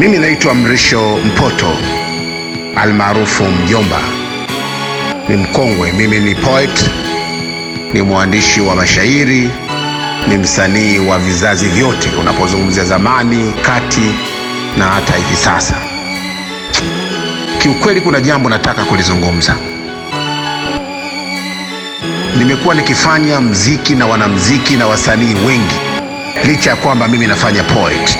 Mimi naitwa Mrisho Mpoto almaarufu Mjomba, ni mkongwe. Mimi ni poet, ni mwandishi wa mashairi, ni msanii wa vizazi vyote, unapozungumzia zamani, kati na hata hivi sasa. Kiukweli, kuna jambo nataka kulizungumza. Nimekuwa nikifanya mziki na wanamziki na wasanii wengi, licha ya kwamba mimi nafanya poet,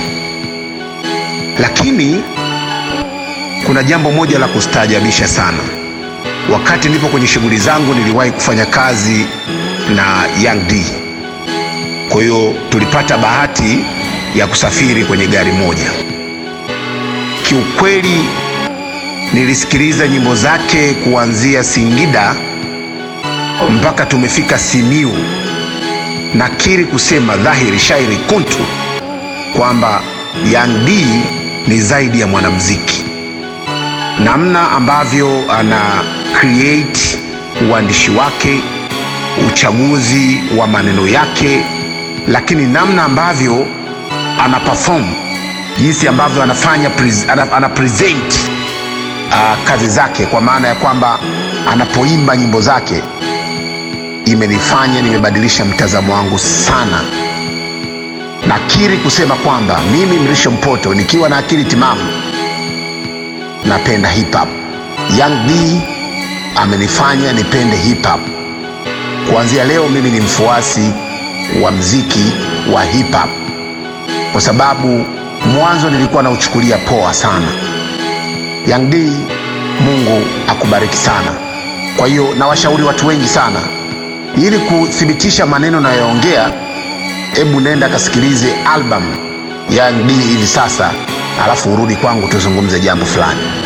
lakini kuna jambo moja la kustaajabisha sana. Wakati nipo kwenye shughuli zangu, niliwahi kufanya kazi na Young D. Kwa hiyo tulipata bahati ya kusafiri kwenye gari moja. Kiukweli, nilisikiliza nyimbo zake kuanzia Singida mpaka tumefika Simiu. Nakiri kusema dhahiri shairi kuntu kwamba Young D ni zaidi ya mwanamuziki. Namna ambavyo ana create uandishi wake, uchaguzi wa maneno yake, lakini namna ambavyo ana perform, jinsi ambavyo anafanya pres, ana, ana present uh, kazi zake, kwa maana ya kwamba anapoimba nyimbo zake imenifanya nimebadilisha mtazamo wangu sana. Nakiri kusema kwamba mimi Mrisho Mpoto nikiwa na akili timamu napenda hip hop. Young D amenifanya nipende hip hop. Kuanzia leo mimi ni mfuasi wa mziki wa hip hop, kwa sababu mwanzo nilikuwa nauchukulia poa sana. Young D, Mungu akubariki sana. Kwa hiyo nawashauri watu wengi sana, ili kuthibitisha maneno nayoongea, hebu nenda kasikilize album Young D hivi sasa, alafu urudi kwangu tuzungumze jambo fulani.